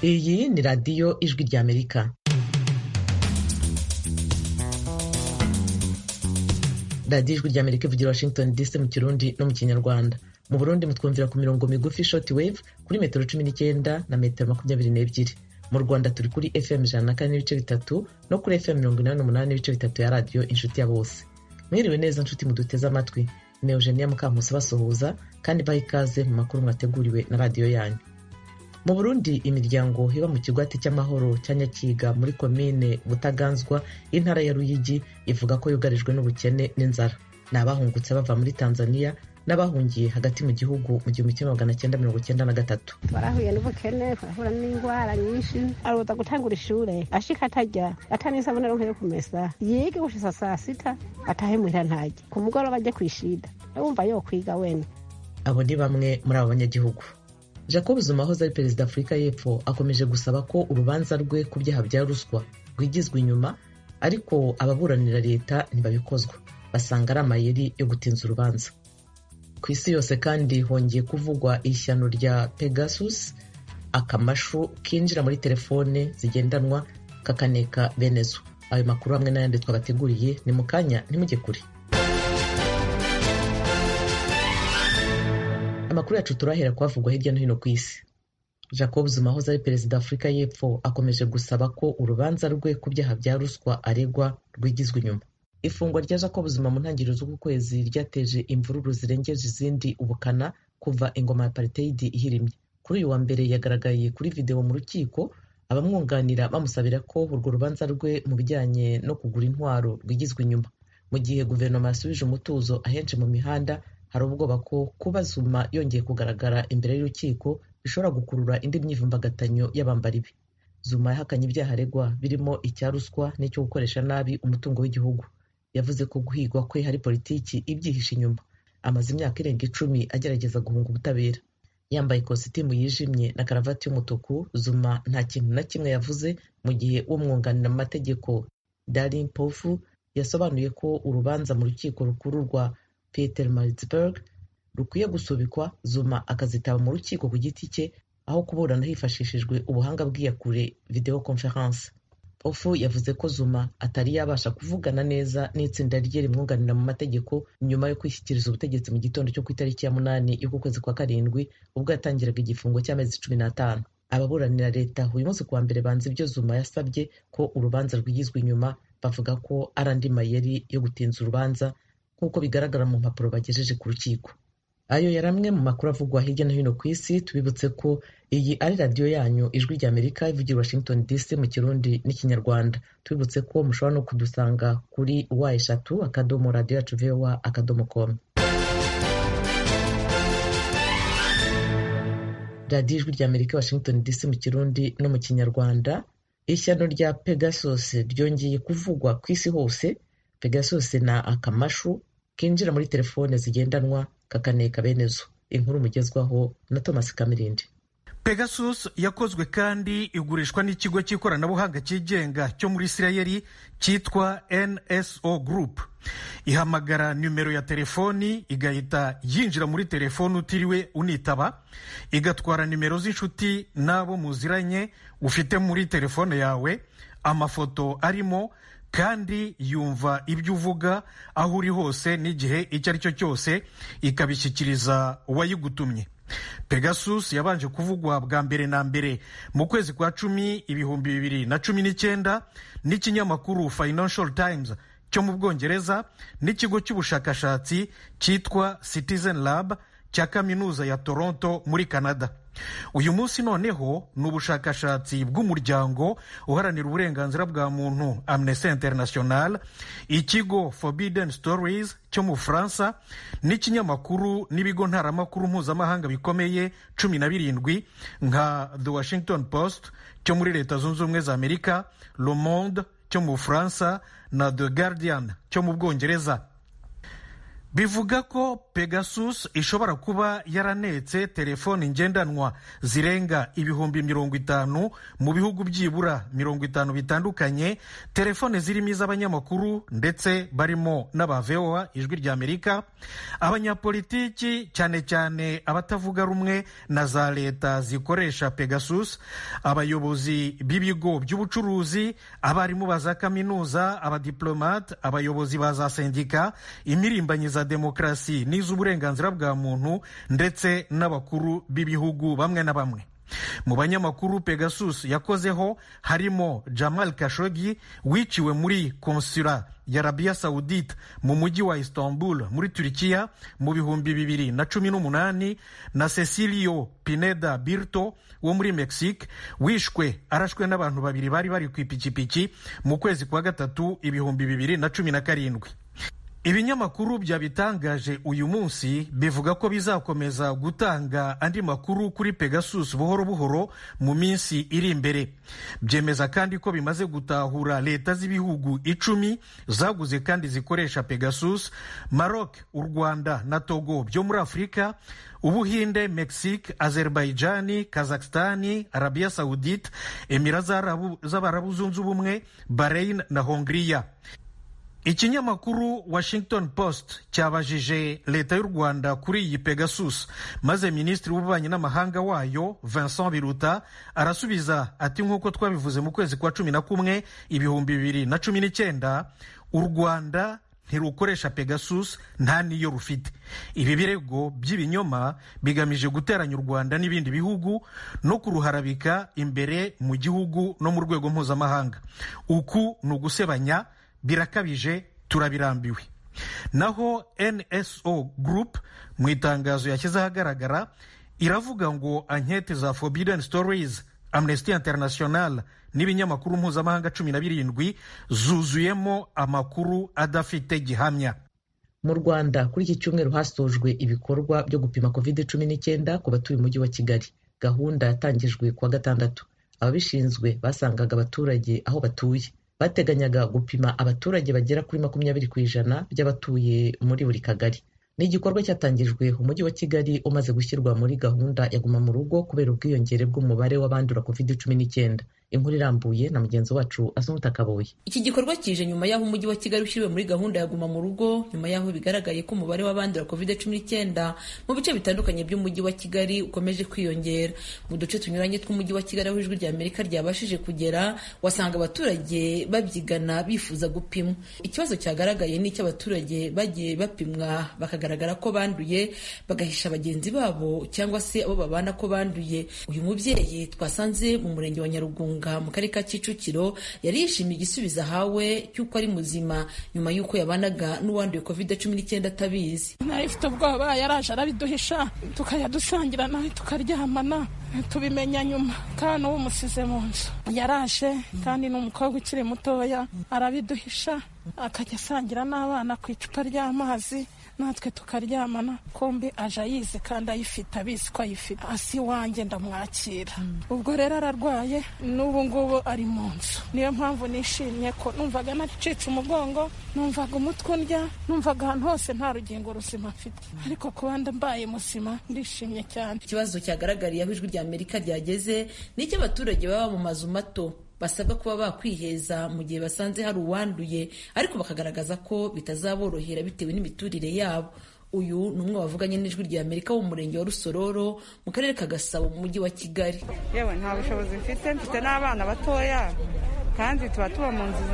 iyi ni radiyo ijwi ry'amerika radiyo ijwi ry'amerika ivugira washington dc mu kirundi no mu kinyarwanda mu burundi mutwumvira ku mirongo migufi short wave kuri metero cumi n'icyenda na metero makumyabiri n'ebyiri mu rwanda turi kuri fm ijana na kane n'ibice bitatu no kuri fm mirongo inani n'umunani n'ibice bitatu ya radiyo inshuti ya bose mwiriwe neza nshuti muduteze amatwi ni eugenia mukamusi basuhuza kandi baha ikaze mu makuru mwateguriwe na radiyo yanyu mu burundi imiryango iba mu kigwati cy'amahoro cya nyakiga muri komine butaganzwa y'intara ya ruyigi ivuga ko yugarijwe n'ubukene n'inzara ni abahungutse bava muri tanzania n'abahungiye hagati mu gihugu mu gihumbi kimwe magana cyenda mirongo cyenda na gatatu twarahuye n'ubukene turahura n'indwara nyinshi aruza gutangura ishure ashika atarya atanisabune ronke yo kumesa yige gushisa saa sita atahe muhira ntarya ku mugoroba ajye kwishida wumva yo kwiga wene abo ni bamwe muri abo banyagihugu jacob zuma wahoze ari perezida afurika y'epfo akomeje gusaba ko urubanza rwe ku byaha bya ruswa rwigizwa inyuma ariko ababuranira leta ntibabikozwa basanga ari amayeri yo gutinza urubanza ku isi yose kandi hongeye kuvugwa ishyano rya pegasus akamashu kinjira muri telefone zigendanwa kakaneka benezo ayo makuru hamwe n'ayandi twabateguriye ni mu kanya ntimujye kure amakuru yacu turahera kuhavugwa hirya no hino ku isi jacob zuma wahoze ari perezida afurika y'epfo akomeje gusaba ko urubanza rwe ku byaha bya ruswa aregwa rwigizwa inyuma ifungwa rya jacob zuma mu ntangiriro z'uku kwezi ryateje imvururu zirengeje izindi ubukana kuva ingoma ya pariteyidi ihirimye kuri uyu wa mbere yagaragaye kuri videwo mu rukiko abamwunganira bamusabira ko urwo rubanza rwe mu bijyanye no kugura intwaro rwigizwa inyuma mu gihe guverinoma yasubije umutuzo ahenshi mu mihanda hari ubwoba ko kuba zuma yongeye kugaragara imbere y'urukiko bishobora gukurura indi myivumbagatanyo y'abambari be zuma yahakanye ibyaha aregwa birimo icya ruswa n'icyo gukoresha nabi umutungo w'igihugu yavuze ko guhigwa kwe hari politiki ibyihishe inyuma amaze imyaka irenga icumi agerageza guhunga ubutabera yambaye ikositimu yijimye na karavati y'umutuku zuma nta kintu na kimwe yavuze mu gihe umwunganira mu mategeko darin pofu yasobanuye ko urubanza mu rukiko rukuru rwa peter maritzburg rukwiye gusubikwa zuma akazitaba mu rukiko ku giti cye aho kuburana hifashishijwe ubuhanga bw'iyakure video conference ofu yavuze ko zuma atari yabasha kuvugana neza n'itsinda rye rimwunganira mu mategeko nyuma yo kwishyikiriza ubutegetsi mu gitondo cyo ku itariki ya munani y'uku kwezi kwa karindwi ubwo yatangiraga igifungo cy'amezi cumi n'atanu ababuranira leta uyu munsi kuwa mbere banze ibyo zuma yasabye ko urubanza rwigizwa inyuma bavuga ko ari andi mayeri yo gutinza urubanza nk'uko bigaragara mu mpapuro bagejeje ku rukiko ayo yari amwe mu makuru avugwa hirya no hino ku isi tubibutse ko iyi ari radiyo yanyu ijwi rya amerika ivugira washington dc mu kirundi n'ikinyarwanda tubibutse ko mushobora no kudusanga kuri wa eshatu akadomo radiyo yacu vowa akadomo komu radiyo ijwi rya amerika washington dc mu kirundi no mu kinyarwanda ishyano rya pegasus ryongeye kuvugwa ku isi hose pegasus na akamashu kinjira muri telefone zigendanwa kakaneka benezo inkuru mugezwaho na thomas kamirindi pegasus yakozwe kandi igurishwa n'ikigo cy'ikoranabuhanga cyigenga cyo muri isirayeli cyitwa nso group ihamagara nimero ya telefoni igahita yinjira muri telefoni utiriwe unitaba igatwara nimero z'inshuti n'abo muziranye ufite muri telefone yawe amafoto arimo kandi yumva ibyo uvuga aho uri hose n'igihe icyo ari cyo cyose ikabishyikiriza uwayigutumye pegasus yabanje kuvugwa bwa mbere na mbere mu kwezi kwa cumi ibihumbi bibiri na cumi n'icyenda n'ikinyamakuru financial times cyo mu bwongereza n'ikigo cy'ubushakashatsi cyitwa citizen lab cya kaminuza ya toronto muri canada uyu munsi noneho ni ubushakashatsi bw'umuryango uharanira uburenganzira bwa muntu amnesty international ikigo forbidden stories cyo mu bufaransa n'ikinyamakuru n'ibigo ntaramakuru mpuzamahanga bikomeye cumi na birindwi nka the washington post cyo muri leta zunze ubumwe za amerika le monde cyo mu bufaransa na the guardian cyo mu bwongereza bivuga ko pegasus ishobora kuba yaranetse telefoni ngendanwa zirenga ibihumbi mirongo itanu mu bihugu byibura mirongo itanu bitandukanye telefone zirimo iz'abanyamakuru ndetse barimo n'aba voa ijwi ry'amerika abanyapolitiki cyane cyane abatavuga rumwe na za leta zikoresha pegasus abayobozi b'ibigo by'ubucuruzi abarimu ba za kaminuza abadiplomate abayobozi ba za sendika imirimbanyi za demokarasi n'iz'uburenganzira bwa muntu ndetse n'abakuru b'ibihugu bamwe na bamwe mu banyamakuru pegasus yakozeho harimo jamal kashogi wiciwe muri konsula ya arabiya sawudite mu mujyi wa istanbul muri turikiya mu bihumbi bibiri na cumi n'umunani na cecilio pineda birto wo muri mexique wishwe arashwe n'abantu babiri bari bari ku ipikipiki mu kwezi kwa gatatu ibihumbi bibiri na cumi na karindwi ibinyamakuru byabitangaje uyu munsi bivuga ko bizakomeza gutanga andi makuru kuri pegasus buhoro buhoro mu minsi iri imbere byemeza kandi ko bimaze gutahura leta z'ibihugu icumi zaguze kandi zikoresha pegasus maroc u rwanda na togo byo muri afurika ubuhinde mexique azerbaijani kazakistani arabiya saudite emira z'abarabu zunze ubumwe bahrain na hongiriya ikinyamakuru washington post cyabajije leta y'u rwanda kuri iyi pegasus maze minisitiri w'ububanyi n'amahanga wayo vincent biruta arasubiza ati nk'uko twabivuze mu kwezi kwa cumi na kumwe ibihumbi bibiri na cumi n'icyenda u rwanda ntirukoresha pegasus nta niyo rufite ibi birego by'ibinyoma bigamije guteranya u rwanda n'ibindi bihugu no kuruharabika imbere mu gihugu no mu rwego mpuzamahanga uku ni ugusebanya birakabije turabirambiwe naho nso group mu itangazo yashyize ahagaragara iravuga ngo ankete za forbidden stories amnesty international n'ibinyamakuru mpuzamahanga cumi na birindwi zuzuyemo amakuru adafite gihamya mu rwanda kuri iki cyumweru hasojwe ibikorwa byo gupima covid cumi n'icyenda ku batuye umujyi wa kigali gahunda yatangijwe kuwa gatandatu ababishinzwe basangaga abaturage aho batuye bateganyaga gupima abaturage bagera kuri makumyabiri ku ijana by'abatuye muri buri kagari ni igikorwa cyatangijwe umujyi wa kigali umaze gushyirwa muri gahunda ya guma mu rugo kubera ubwiyongere bw'umubare w'abandura covid cumi n'icyenda inkuru irambuye na mugenzi wacu asumuta kaboye iki gikorwa kije nyuma y'aho umujyi wa kigali ushyiriwe muri gahunda ya guma mu rugo nyuma y'aho bigaragaye ko umubare w'abandura covid cumi n'icyenda mu bice bitandukanye by'umujyi wa kigali ukomeje kwiyongera mu duce tunyuranye tw'umujyi wa kigali aho ijwi rya amerika ryabashije kugera wasanga abaturage babyigana bifuza gupimwa ikibazo cyagaragaye ni icy'abaturage bagiye bapimwa bakagaragara ko banduye bagahisha bagenzi babo cyangwa se abo babana ko banduye uyu mubyeyi twasanze mu murenge wa nyarugunga mu karere ka kicukiro yari yishimiye igisubizo ahawe cy'uko ari muzima nyuma y'uko yabanaga n'uwanduye covid cumi n'icyenda atabizi nawe ifite ubwoba yaraje arabiduhisha tukajya dusangira nawe tukaryamana tubimenya nyuma kandi uwo umusize mu nzu yaraje kandi ni umukobwa ukiri mutoya arabiduhisha akajya asangira n'abana ku icupa ry'amazi natwe tukaryamana kombi aje ayizi kandi ayifite abizi ko ayifite hasi iwanjye ndamwakira ubwo rero ararwaye n'ubu ngubu ari mu nzu niyo mpamvu nishimye ko numvaga nacitse umugongo numvaga umutwe undya numvaga ahantu hose nta rugingo ruzima mfite ariko kuba mbaye muzima ndishimye cyane ikibazo cyagaragariye aho ijwi rya amerika ryageze ni icy'abaturage baba mu mazu mato basabwa kuba bakwiheza mu gihe basanze hari uwanduye ariko bakagaragaza ko bitazaborohera bitewe n'imiturire yabo uyu ni umwe wavuganye n'ijwi rya amerika wo mu murenge wa rusororo mu karere ka gasabo mu mujyi wa kigali yewe nta bushobozi mfite mfite n'abana batoya kandi tuba tuba mu nzu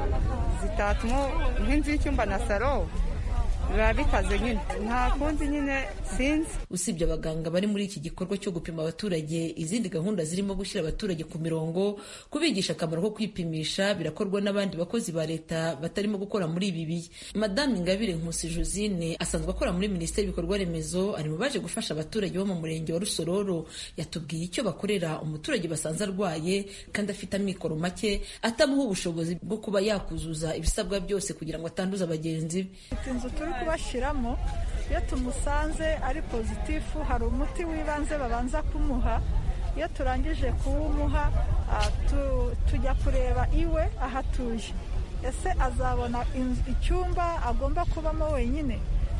zitatuma nk'inzu y'icyumba na salo biba bikaze nyine nta kundi nyine sinzi usibye abaganga bari muri iki gikorwa cyo gupima abaturage izindi gahunda zirimo gushyira abaturage ku mirongo kubigisha akamaro ko kwipimisha birakorwa n'abandi bakozi ba leta batarimo gukora muri ibi bihe madame ingabire nkusi josine asanzwe akora muri minisiteri y'ibikorwa remezo ari mu baje gufasha abaturage bo mu murenge wa rusororo yatubwiye icyo bakorera umuturage basanze arwaye kandi afite amikoro make atamuha ubushobozi bwo kuba yakuzuza ibisabwa byose kugira ngo atanduza bagenzi be kubashyiramo iyo tumusanze ari pozitifu hari umuti w'ibanze babanza kumuha iyo turangije kuwumuha tujya kureba iwe aho atuye ese azabona icyumba agomba kubamo wenyine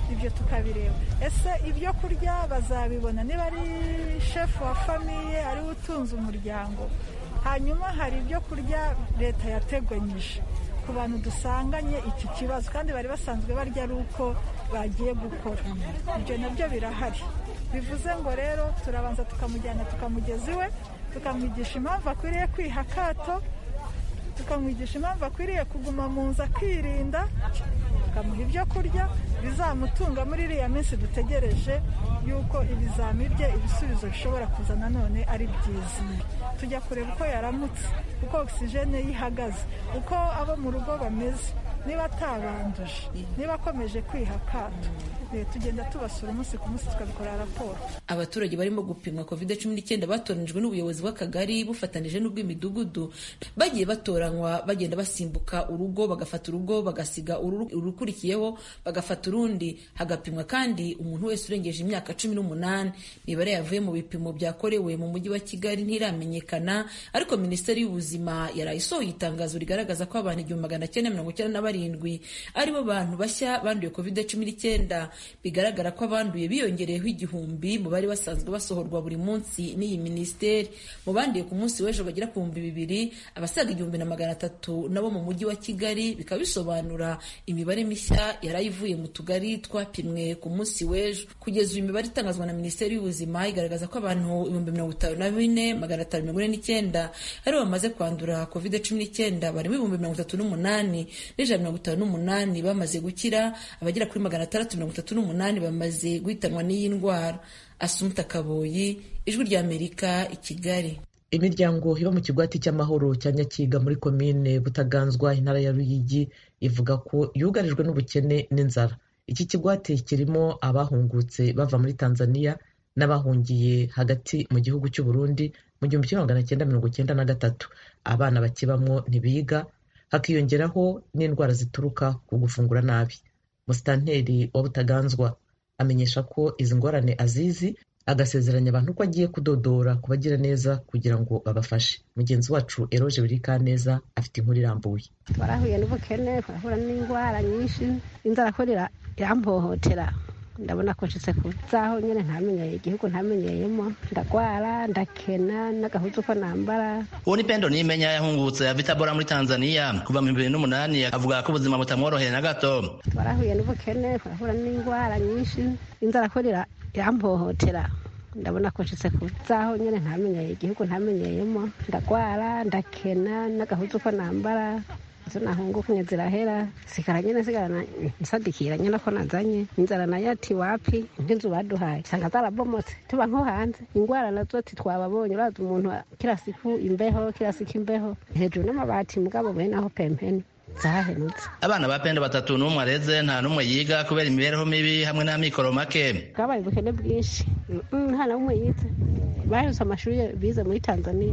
ibyo tukabireba ese ibyo kurya bazabibona niba ari shefu wa famiye ariwe utunze umuryango hanyuma hari ibyo kurya leta yateganyije ku bantu dusanganye iki kibazo kandi bari basanzwe barya ari uko bagiye gukora ibyo nabyo birahari bivuze ngo rero turabanza tukamujyana tukamugeza iwe tukamwigisha impamvu akwiriye kwiha akato tukamwigisha impamvu akwiriye kuguma mu nzu akirinda tukamuha ibyo kurya bizamutunga muri iriya minsi dutegereje yuko ibizami bye ibisubizo bishobora kuza nanone ari byiza tujya kureba uko yaramutse uko ogisijene ye ihagaze uko abo mu rugo bameze niba atabanduje niba akomeje kwiha akato tugenda tubasura umunsi ku munsi tukabikorera raporo abaturage barimo gupimwa covid cumi n'icyenda batoranijwe n'ubuyobozi bw'akagari bufatanije n'ubw'imidugudu bagiye batoranywa bagenda basimbuka urugo bagafata urugo bagasiga urukurikiyeho bagafata urundi hagapimwa kandi umuntu wese urengeje imyaka cumi n'umunani imibare yavuye mu bipimo byakorewe mu mujyi wa kigali ntiramenyekana ariko minisiteri y'ubuzima yaraye isohoye itangazo rigaragaza ko abantu igihumbi magana cyenda mirongo icyenda na barindwi aribo bantu bashya banduye covid cumi n'icyenda bigaragara ko abanduye biyongereyeho igihumbi mu bari basanzwe basohorwa buri munsi n'iyi minisiteri mu banduye ku munsi w'ejo bagera ku bihumbi bibiri abasaga igihumbi na magana atatu nabo mu mujyi wa kigali bikaba bisobanura imibare mishya yari ivuye mu tugari twapimwe ku munsi w'ejo kugeza uyu imibare itangazwa na minisiteri y'ubuzima igaragaza ko abantu ibihumbi mirongo itanu na bine magana atanu mirongo ine n'icyenda aribo bamaze kwandura covid cumi n'icyenda barimo ibihumbi mirongo itatu n'umunani n'ijana mirongo itanu n'umunani bamaze gukira abagera kuri magana atandatu mirongo itatu n'umunani bamaze guhitanwa n'iyi ndwara asumuta kaboyi ijwi ry'amerika i kigali imiryango iba mu kigwati cy'amahoro cya nyakiga muri komine butaganzwa intara ya ruyigi ivuga ko yugarijwe n'ubukene n'inzara iki kigwati kirimo abahungutse bava muri tanzania n'abahungiye hagati mu gihugu cy'u Burundi mu gihumbi kimwe magana cyenda mirongo cyenda na gatatu abana bakibamwo ntibiga hakiyongeraho n'indwara zituruka ku gufungura nabi musitanteri wa butaganzwa amenyesha ko izi ngorane azizi agasezeranya abantu ko agiye kudodora ku bagira neza kugira ngo babafashe mugenzi wacu eroje birikaneza afite inkuru irambuye twarahuye n'ubukene turahura n'indwara nyinshi inzara ko irampohotera ndabona ko nshitse ku zaho nyine ntamenyeye igihugu ntamenyeyemo ndagwara ndakena n'agahuzu ko nambara uwo ni pendo nimenya yahungutse ava itabora muri tanzania kuva mu bibiri n'umunani avuga ko ubuzima butamworoheye na gato twarahuye n'ubukene turahura n'indwara nyinshi inzara ko irampohotera ndabona ko nshitse ku zaho nyine ntamenyeye igihugu ntamenyeyemo ndagwara ndakena n'agahuzu ko nambara izo nahungukunye zirahera sigara nyine sigarana nsadikira nyine ko nazanye inzara nayo ati wapi nk'inzu baduhaye usanga zarabomotse tuba nko hanze ingwara nazo ati twababonye uraza umuntu kila siku imbeho kila siku imbeho hejuru n'amabati mugabo bene aho pempeni zarahenutse abana ba pendo batatu n'umwe areze nta n'umwe yiga kubera imibereho mibi hamwe n'amikoro make bwabaye ubukene bwinshi nta na umwe yize bahetse amashuri bize muri tanzania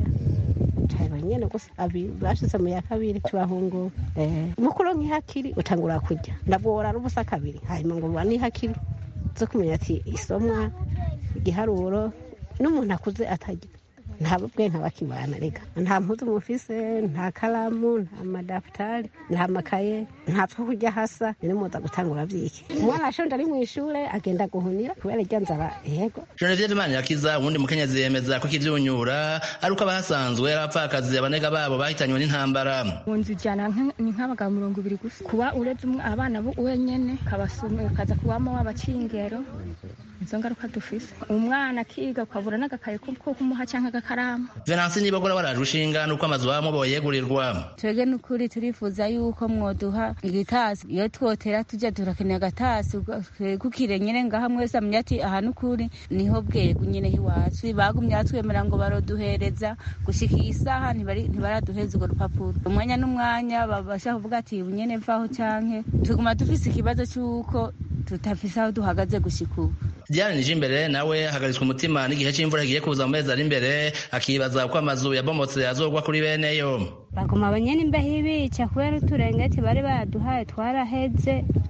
cyane nyine gusa bashize mu ya kabiri tubahungura mukuru nk'ihakiri utangura kujya ndabwora n'ubusa kabiri hanyuma ngo buba n'ihakiri zo kumenya ati isomwa igiharuro n'umuntu akuze atajya nta bwe ntabakibana reka nta mpuzu mufise nta karamu nta madafutari nta makaye nta two kurya hasa ni muza gutangura byiki umwana ashonje ari mu ishure agenda guhunira kubera irya nzara yego Genevieve Manirakiza uwundi mukenyezi yemeza ko ikivyunyura ari uko abahasanzwe ari abapfakazi abanega babo bahitanywe n'intambara mu nzu ijana ni nk'abagabo mirongo ibiri gusa kuba uretse abana wenyene kaza kubamo abacingero izo ngaruka dufise umwana akiga ukabura n'agakaye ko kumuha cyangwa agakaramu venansi nibagora baraje ushinga nuko amazu bamo boyegurirwa twebwe n'ukuri turifuza yuko mwoduha igitasi iyo twotera tujya turakenera agatasi kukire nyine ngaha mwese amenya ati aha n'ukuri niho bwego nyine iwacu bagumye batwemera ngo baroduhereza gushika iyi saha ntibaraduheza urwo rupapuro umwanya n'umwanya babasha kuvuga ati bunyene mvaho canke tuguma dufise ikibazo c'uko tutafise aho duhagaze gushika ubu Diane Nijimbere nawe ahagaritswe umutima n'igihe c'imvura kigiye kuza mu mezi ari imbere akibaza uko amazu yabomotse azogwa kuri beneyo baguma abanyene imbeho ibica kubera uturengeti bari baduhaye twaraheze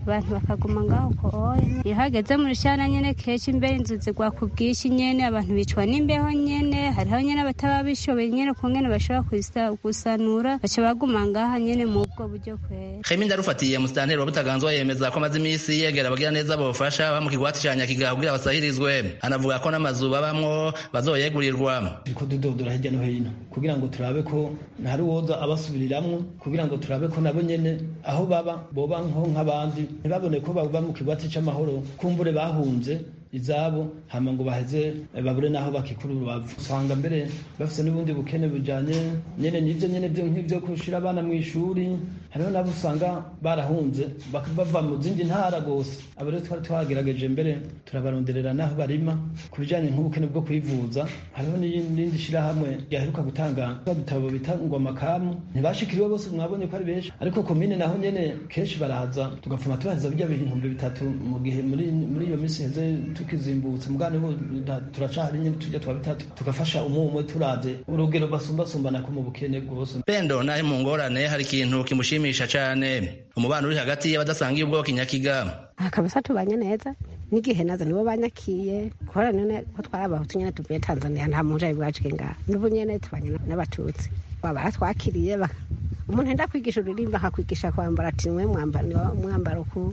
abantu bakaguma ngaho koye iyo hageze mu rushana nyene kenshi imbere inzu zigwa ku bwinshi nyene abantu bicwa n'imbeho nyene hariho nyene abataba bishoboye nyene kungene bashobora gusanura baca baguma ngaha nyene mu bwo buryo kwera Khemi ndarufatiye musitanteri wa Butaganzwa yemeza ko amaze imisi yegera abagira neza bofasha ba mu kigwati ca Nyakiga kugira basahirizwe anavuga ko n'amazu babamwo bazoyegurirwa ko dudodora hirya no hino kugira ngo turabe ko hari uwoza abasubiriramwo kugira ngo turabe ko nabo nyene aho baba boba nko nk'abandi ntibabone ko baba mu kigwati c'amahoro kumbure bahunze izabo hama ngo baheze babure naho bakikura urubavu usanga mbere bafise n'ubundi bukene bujanye nyene n'ivyo nyene vyo nk'ivyo kushira abana mu ishuri hariho nabo usanga barahunze bava mu zindi ntara gose abo rero twari twagerageje mbere turabaronderera naho barima ku bijanye nk'ubukene bwo kwivuza hariho n'irindi shirahamwe ryaheruka gutanga ibitabo bita ngo amakamu ntibashikiriwe bose mwabonye ko ari benshi ariko komine naho nyene kenshi baraza tugapfuma tubaheza birya ibihumbi bitatu mu gihe muri iyo misi heze tukizimbutse mugane bo turacahari nyine tujya twa bitatu tugafasha umwe umwe turaze urugero basumbasumbana ko mu bukene bwose pendo naho mu ngorane hari ikintu kimushimisha cane umubano uri hagati y'abadasangiye ubwoko inyakiga kabisa tubanye neza n'igihe nazo nibo banyakiye kubera none ko twari abahutu nyene tuvuye tanzania nta muntu ari bwacike ngaha n'ubu nyene tubanye n'abatutsi baratwakiriye umuntu enda kwigisha uririmba akakwigisha kwambara ati niwe mwambaro ku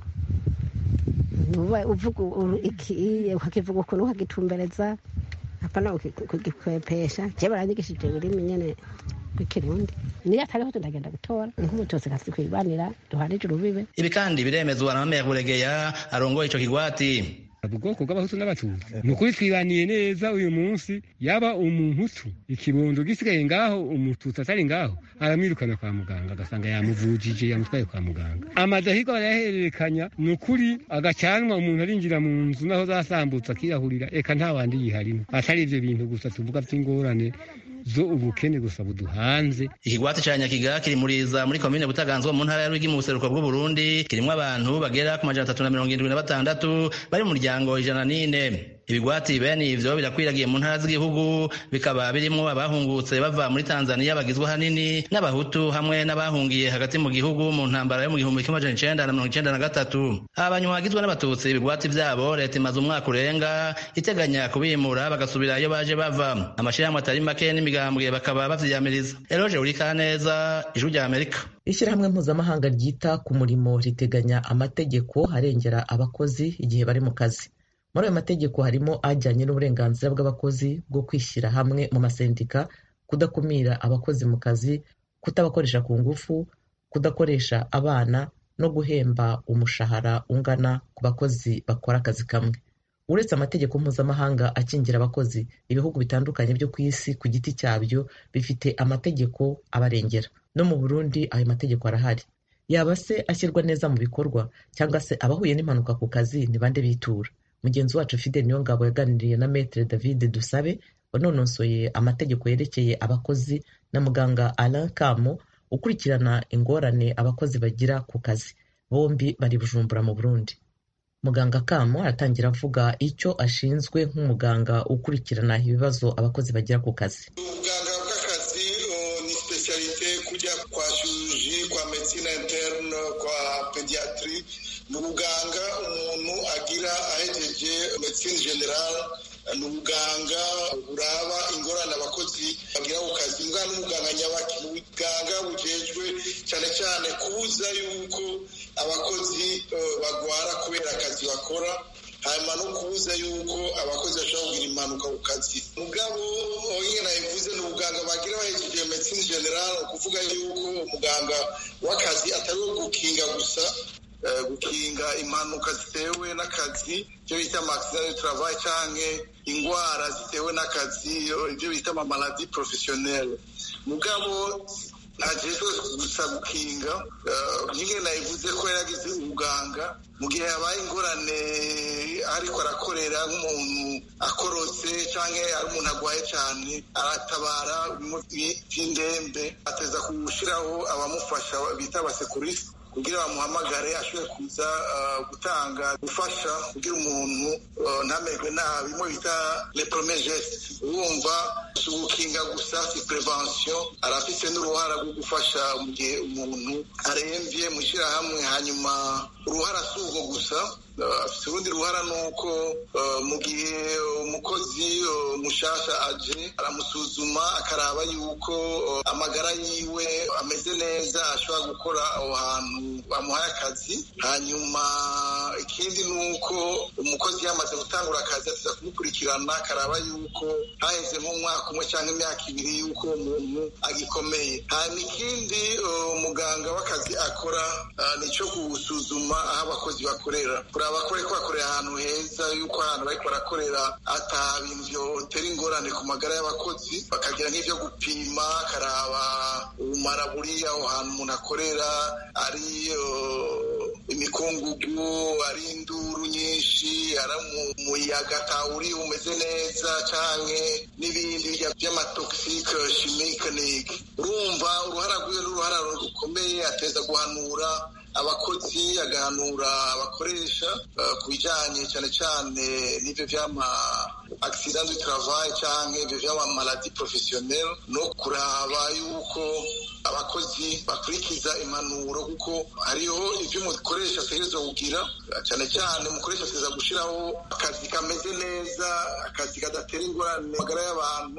uvuga ikiye ukakivuga ukuntu ukagitumbereza apana kugikwepesha je baranyigishije ururimi nyene rw'ikirundi niyo atariho tunagenda gutora nk'umututsi kasi kwibanira duhanije urubibe ibi kandi biremezwa na Mame Buregeya arongoye ico kigwati ubwoko bw'abahutu n'abatutsi ni ukuri twibaniye neza uyu munsi yaba umuhutu ikibondo gisigaye ngaho umututsi atari ngaho aramwirukana kwa muganga agasanga yamuvujije yamutwaye kwa muganga amadahirwa barayahererekanya ni ukuri agacanwa umuntu arinjira mu nzu naho zasambutse akirahurira eka nta wandi yiharimo atari ivyo bintu gusa tuvuga vy'ingorane zo ubukene gusa buduhanze ikigwati ca nyakiga kiri muriza muri komine butaganzwa mu ntara ya rwigi mu buseruko bw'uburundi kirimwo abantu bagera ku majana atatu na mirongo irindwi na batandatu bari mu muryango ijana n'ine ibigwati bene ivyo birakwiragiye mu ntara z'igihugu bikaba birimwo abahungutse bava muri tanzaniya bagizwe hanini n'abahutu hamwe n'abahungiye hagati mu gihugu mu ntambara yo mu gihumbi kimwe amajana icenda na mirongo icenda na gatatu abanyuma bagizwe n'abatutsi ibigwati vyabo leta imaze umwaka urenga iteganya kubimura bagasubira iyo baje bava amashirahamwe atari make n'imigambwe bakaba bavyiyamiriza eroje urikaneza ijwi rya amerika ishyirahamwe mpuzamahanga ryita ku murimo riteganya amategeko arengera abakozi igihe bari mu kazi muri ayo mategeko harimo ajyanye n'uburenganzira bw'abakozi bwo kwishyira hamwe mu masendika kudakumira abakozi mu kazi kutabakoresha ku ngufu kudakoresha abana no guhemba umushahara ungana ku bakozi bakora akazi kamwe uretse amategeko mpuzamahanga akingira abakozi ibihugu bitandukanye byo ku isi ku giti cyabyo bifite amategeko abarengera no mu burundi ayo mategeko arahari yaba se ashyirwa neza mu bikorwa cyangwa se abahuye n'impanuka ku kazi ni bande bitura mugenzi wacu fidel niyongabo yaganiriye na metere david dusabe wanonosoye amategeko yerekeye abakozi na muganga alain kamo ukurikirana ingorane abakozi bagira ku kazi bombi bari bujumbura mu burundi muganga kamo aratangira avuga icyo ashinzwe nk'umuganga ukurikirana ibibazo abakozi bagira ku kazi ubuganga bw'akazi ni specialite kujya kwa chirurgie kwa medicine interne kwa pediatri ni ubuganga umuntu agira ahejeje medicine general ni ubuganga buraba ingorane abakozi bagira ku kazi mbwa n'umuganga nyabaki ni ubuganga bujejwe cyane cyane kubuza yuko abakozi bagwara kubera akazi bakora hanyuma no kubuza yuko abakozi bashobora kugira impanuka ku kazi mugabo nyine nabivuze ni ubuganga bagira bahejeje medicine general ukuvuga yuko umuganga w'akazi atari uwo gukinga gusa gukinga impanuka zitewe n'akazi ibyo bita amagisida de travail cyangwa indwara zitewe n'akazi ibyo bita amamaladi porofesiyoneri mugabo ntagezwe gusa gukinga nyine nabivuze ko yaragize ubuganga mu gihe habaye ingorane ariko arakorera nk'umuntu akorotse cyangwa ari umuntu arwaye cyane aratabara by'indembe ateza gushyiraho abamufasha bita abasekurisi kugira bamuhamagare ashobore kuza gutanga gufasha kugira umuntu ntamerwe nabi imwe bita le premier geste urumva si ugukinga gusa si prevention arafise n'uruhara rwo gufasha mu gihe umuntu aremvye mu ishyirahamwe hanyuma uruhara si urwo gusa afite urundi ruhara ni uko mu gihe umukozi mushasha aje aramusuzuma akaraba yuko amagara yiwe ameze neza ashobora gukora aho hantu bamuhaye akazi hanyuma ikindi ni uko umukozi yamaze gutangura akazi atiza kumukurikirana akaraba yuko haheze nk'umwaka umwe cyangwa imyaka ibiri yuko umuntu agikomeye hanyuma ikindi umuganga w'akazi akora ni icyo gusuzuma aho abakozi bakorera kuraba ko bariko bakorera ahantu heza yuko ahantu bariko barakorera ata bintu vyotera ingorane ku magara y'abakozi bakagira nk'ivyo gupima akaraba ubumara buri aho hantu umuntu akorera ari imikungugu ari induru nyinshi ari umuyaga atawuri umeze neza canke n'ibindi vy'amatoxique chimique niki urumva uruhara rwiwe n'uruhara rukomeye ateza guhanura abakozi agahanura abakoresha ku bijyanye cyane cyane n'ibyo by'ama accident du travail cyangwa ibyo by'ama maladi professionnel no kuraba yuko abakozi bakurikiza impanuro kuko hariho ibyo umukoresha ategerezwa kugira cyane cyane umukoresha ateza gushyiraho akazi kameze neza akazi kadatera ingorane magara y'abantu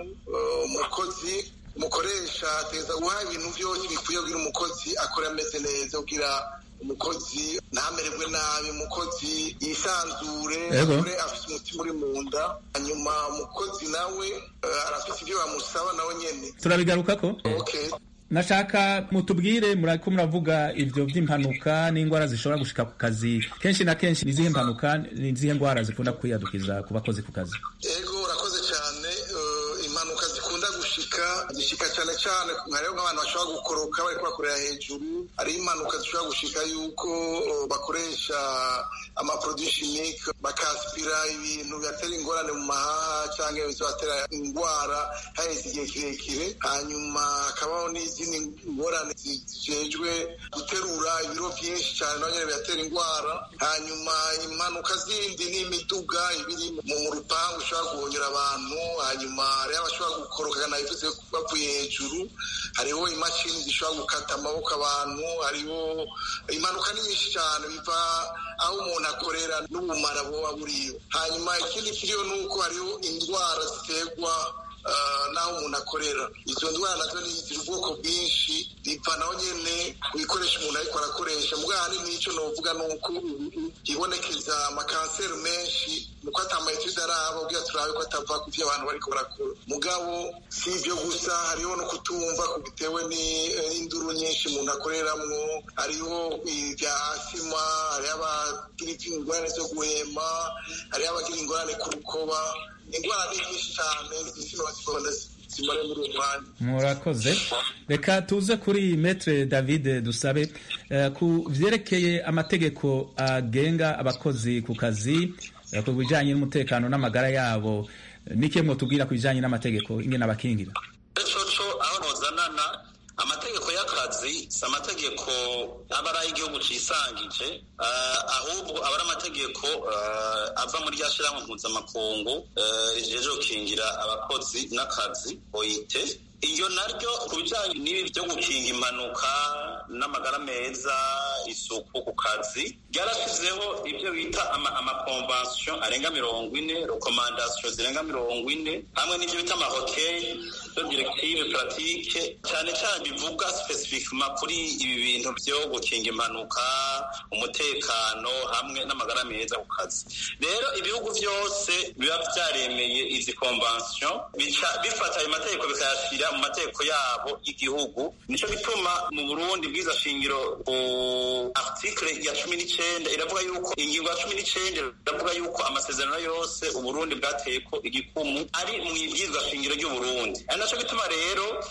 umukozi umukoresha ateza guha ibintu byose bikwiye kugira umukozi akora ameze neza kugira umukozi ntamererwe nabi umukozi yisanzure akore afite umutima uri mu nda hanyuma umukozi nawe arafite ibyo bamusaba nawe nyine turabigarukako okay nashaka mutubwire murako muravuga ivyo vy'impanuka n'ingwara zishobora gushika ku kazi kenshi na kenshi nizihe mpanuka nizihe ngwara zikunda kwiyadukiza ku bakozi ku kazi ego urakoze cyane impanuka zikunda gushika zishika cyane cyane hariho nk'abantu bashobora gukoroka bariko bakorera hejuru hariho impanuka zishobora gushika yuko bakoresha amaproduit chimique bakaspira ibintu bibatera ingorane mu mahaha cyangwa bizobatera ingwara haheze igihe kirekire hanyuma hakabaho n'izindi ngorane zijejwe guterura ibiro byinshi cyane naho nyine bibatera ingwara hanyuma impanuka zindi n'imiduga ibiri mu rupangu ishobora guhonyera abantu hanyuma hariho abashobora gukoroka nabivuze bavuye hejuru hariho imashini zishobora gukata amaboko abantu hariho impanuka ni nyinshi cyane biva aho umuntu akorera n'ubumara buba buriyo hanyuma ikindi kiriho ni uko hariho indwara ziterwa n'aho umuntu akorera izo ndwara nazo ziri ubwoko bwinshi biva naho nyine ku bikoresho umuntu ariko arakoresha mugabo ahanini n'icyo novuga ni uko hibonekeza amakanseri menshi nuko atamayetide araba ubwira turabe ko atava ku byo abantu bariko barakora mugabo si ibyo gusa hariho no kutumva bitewe n'induru nyinshi umuntu akoreramwo hariho ibya asima hariho abagira ingorane zo guhema hariho abagira ingorane ku rukoba indwara ni nyinshi cyane zino zikunda zimare muri uwo mwanya murakoze reka tuze kuri metre david dusabe ku vyerekeye amategeko agenga abakozi ku kazi ku bijanye n'umutekano n'amagara yabo nike mwotubwira ku bijanye n'amategeko ingene abakingira coco aho nozanana amategeko y'akazi si amategeko aba ari ay'igihugu cisangije ahubwo aba ari amategeko ava muri rya shirahamwe mpuzamakungu rijeje gukingira abakozi n'akazi oite iyo naryo ku bijanye n'ibi byo gukinga impanuka n'amagara meza isuku ku kazi ryarashizeho ibyo bita amakonvansiyo arenga mirongo ine rekomandasiyo zirenga mirongo ine hamwe n'ibyo bita amahokeye yo direktive puratike cyane cyane bivuga spesifikima kuri ibi bintu byo gukinga impanuka umutekano hamwe n'amagara meza ku kazi rero ibihugu byose biba byaremeye izi konvansiyo bifata ayo mategeko bikayashyira mu mategeko yabo y'igihugu nicyo gituma mu burundi bwiza shingiro ku article ya cumi n'icyenda iravuga yuko ingingo ya cumi n'icyenda iravuga yuko amasezerano yose uburundi bwateye ko igikumu ari mu ibwirizwa shingiro ry'uburundi ari nacyo gituma rero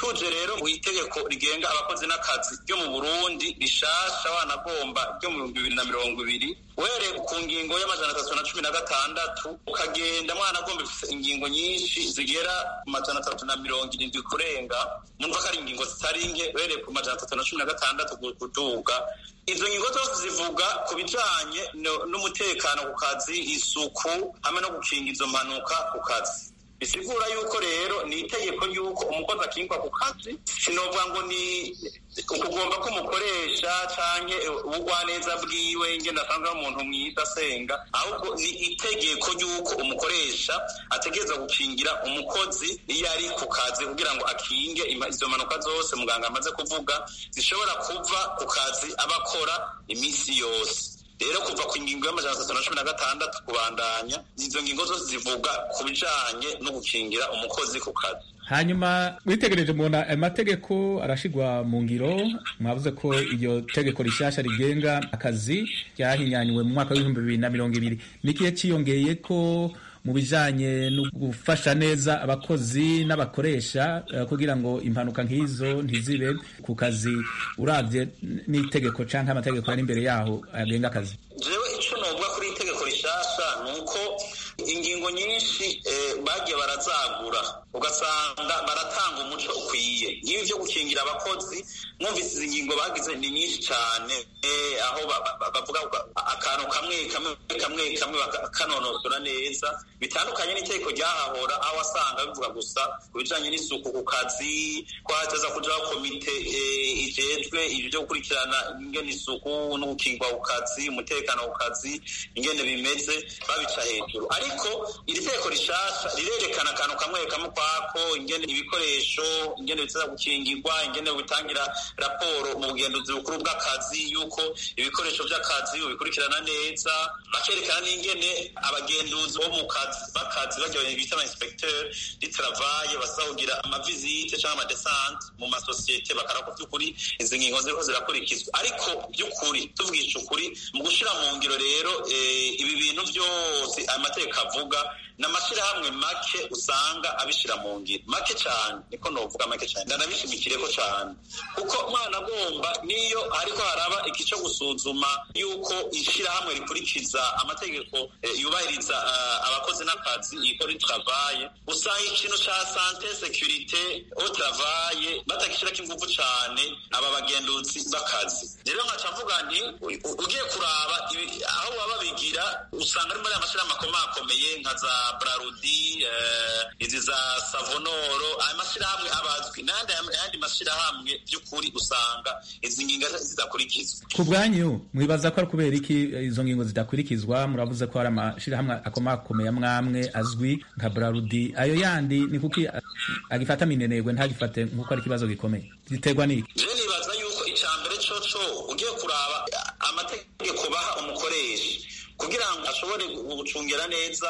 tuje rero mu itegeko rigenga abakozi n'akazi ryo mu burundi rishasha wanagomba ryo mu bihumbi bibiri na mirongo ibiri uhereye ku ngingo y'amajana atatu na cumi na gatandatu ukagenda mwana agomba ifite ingingo nyinshi zigera ku majana atatu na mirongo irindwi kurenga numva ko ari ingingo zitari nke uhereye ku majana atatu na cumi na gatandatu kuduga izo ngingo zose zivuga ku bijanye n'umutekano ku kazi isuku hamwe no gukinga izo mpanuka ku kazi bisigura yuko rero ni itegeko yuko umukozi akingwa ku kazi sinovuga ngo ni ukugomba ko umukoresha canke ubugwaneza bwiwe ngene asanzwe ari umuntu mwiza asenga ahubwo ni itegeko yuko umukoresha ategereza gukingira umukozi iyo ari ku kazi kugira ngo akinge izo mpanuka zose muganga amaze kuvuga zishobora kuva ku kazi aba akora iminsi yose rero kuva ku ngingo y'amajana atatu na cumi na gatandatu kubandanya izo ngingo zose zivuga ku bijanye no gukingira umukozi ku kazi hanyuma witegereje mubona amategeko arashigwa mu ngiro mwavuze ko iryo tegeko rishasha rigenga akazi ryahinyanywe mu mwaka w'ibihumbi bibiri na mirongo ibiri n'ikihe ciyongeye ko mu bijanye no gufasha neza abakozi n'abakoresha uh, kugira ngo impanuka nk'izo ntizibe ku kazi uravye n'itegeko canke amategeko ari imbere yaho agenga akazi jewe ico novuga kuri itegeko rishasha ni uko ingingo nyinshi eh, bagiye barazagura ugasanga baratanga umuco ukwiye nk'ibi vyo gukingira abakozi mwumvise izi ngingo bagize ni nyinshi cane eh, aho bavuga akantu kamwe kamwe kamwe kamwe bakanonosora neza bitandukanye n'itegeko ryahahora aho wasanga bivuga gusa ku bijanye n'isuku ku kazi ko hateza kujaho komite ijejwe ivyo vyo gukurikirana ingene isuku no gukingwa ku kazi umutekano ku kazi ingene bimeze babica hejuru ariko iri tegeko rishasha rirerekana akantu kamwe kamwe kwako ingene ibikoresho ingene biteza gukingirwa ingene bitangira raporo mu bugenduzi bukuru bw'akazi yuko ibikoresho vy'akazi ubikurikirana neza bakerekana n'ingene abagenduzi bo mu kazi bakazi bagiye bita ama inspecteur di travail basa kugira amavizite cyangwa amadesante mu masosiyete bakaraba ko by'ukuri izi ngingo ziriko zirakurikizwa ariko by'ukuri tuvugisha ukuri mu gushira mu ngiro rero ibi bintu byose amategeko avuga n'amashyirahamwe make usanga abishira mu ngiro make cyane niko novuga make cyane ndanabishimikireko cyane kuko umwana agomba niyo ariko haraba iki cyo gusuzuma yuko ishyirahamwe rikurikiza amategeko yubahiriza abakozi n'akazi ikora travaye usanga ikintu ca sante securite au travaye batakishirako inguvu cane aba bagenduzi b'akazi rero nkaca mvuga nti ugiye kuraba aho baba bigira usanga ari muri amashirahamwe akomakomeye nka za brarudi izi za savonoro aya mashirahamwe abazwi n'ayandi mashirahamwe by'ukuri usanga izi ngingo zidakurikizwa ku bwanyu mwibaza ko ari kubera iki izo ngingo zidakurikizwa muravuze ko hari amashirahamwe akomakomeye amwamwe azwi nka brarudi ayo yandi ni kuki agifata minenegwe ntagifate nk'uko ari ikibazo gikomeye ziterwa n'iki je nibaza yuko ica mbere coco ugiye kuraba amategeko baha umukoresha kugira ngo ashobore gucungira neza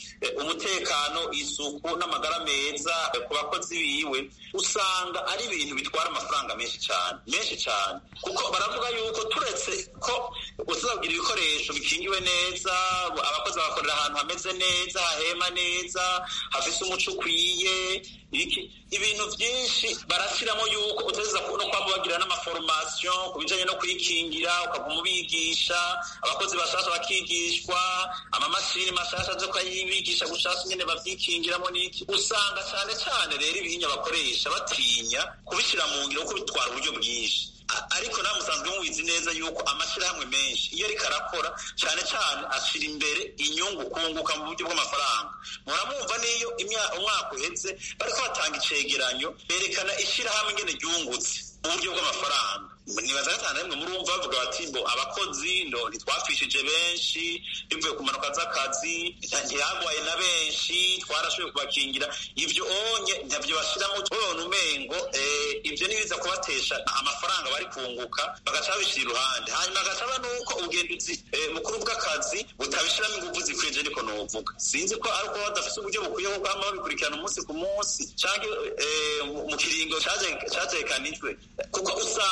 umutekano isuku n'amagara meza ku bakozi biwe usanga ari ibintu bitwara amafaranga menshi cyane menshi cyane kuko baravuga yuko turetse ko uzagira ibikoresho bikingiwe neza abakozi bagakorera ahantu hameze neza hahema neza hafise umuco ukwiye ibintu byinshi barashyiramo yuko uteza no kwaba bagira n'amaforomasiyo ku bijyanye no kwikingira ukaguma ubigisha abakozi bashasha bakigishwa amamashini mashasha zo kuyibigisha gushasha nyine bavyikingiramo n'iki usanga cyane cyane rero ibihinya bakoresha batinya kubishyira mu ngiro kuko bitwara uburyo bwinshi ariko nawe musanzwe mubizi neza yuko amashyirahamwe menshi iyo ariko arakora cyane cyane ashyira imbere inyungu kunguka mu buryo bw'amafaranga muramwumva n'iyo umwaka uhetse bariko batanga icegeranyo berekana ishyirahamwe ingene ryungutse mu buryo bw'amafaranga nibaza gatanu rimwe murumva bavuga bati ngo abakozi ndo ntitwapfishije benshi bivuye ku mpanuka z'akazi ntihagwaye na benshi twarashoboye kubakingira ibyo onye ntabyo bashyiramo tubona umengo ibyo nibiza kubatesha amafaranga bari kunguka bagaca babishyira iruhande hanyuma hagacaba n'uko ubugenduzi bukuru bw'akazi butabishyiramo ingufu zikwije niko nuvuga sinzi ko ari uko badafite uburyo bukwiye bwo kwama babikurikirana umunsi ku munsi cyangwa mu kiringo cyatekanijwe kuko usanga ibi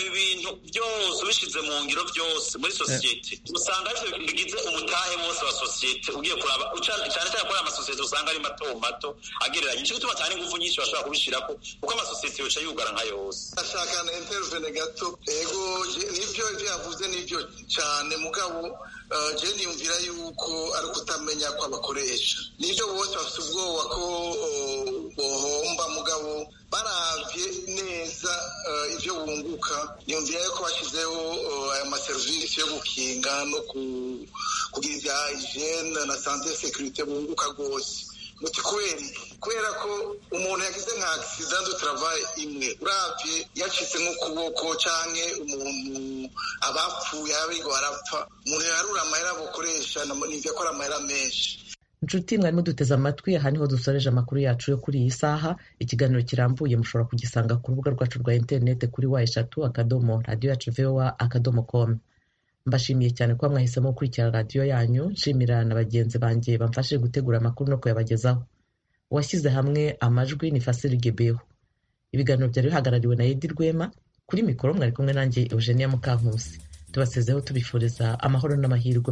ibi bintu byose ubishize mu ngiro byose muri sosiyete usanga arivyo bigize umutahe wose wa sosiyete ugiye kuraba cyane cyane kuri amasosiyete usanga ari mato mato agereranye nico gituma cyane ingufu nyinshi bashobora kubishirako kuko amasosiyete yoca yugara nka yose ashaka na intervene gato ego nivyo ivyo yavuze nivyo cyane mugabo je niyumvira yuko ari ukutamenya kw'abakoresha nivyo bose bafite ubwoba ko bohomba mugabo baravye neza ivyo bunguka niyumvira yuko bashyizeho aya maserivisi yo gukinga no kugira ibya hygiene na sante securite bunguka rwose muti kubera kubera ko umuntu yagize nka accident de travail imwe uravye yacitse nk'ukuboko canke umuntu abapfuye abigo barapfa umuntu yarura amahera bukoresha nivyo ko ari amahera menshi inshuti mwarimo duteze amatwi aha niho dusoreje amakuru yacu yo kuri iyi saha ikiganiro kirambuye mushobora kugisanga ku rubuga rwacu rwa interineti kuri wa eshatu akadomo radiyo yacu vowa akadomo komu mbashimiye cyane kuba mwahisemo gukurikira radiyo yanyu nshimira na bagenzi banjye bamfashije gutegura amakuru no kuyabagezaho uwashyize hamwe amajwi ni fasiri gebeho ibiganiro byari bihagarariwe na edi rwema kuri mikoro mwari kumwe nanjye eugenia mukankusi tubasezeho tubifuriza amahoro n'amahirwe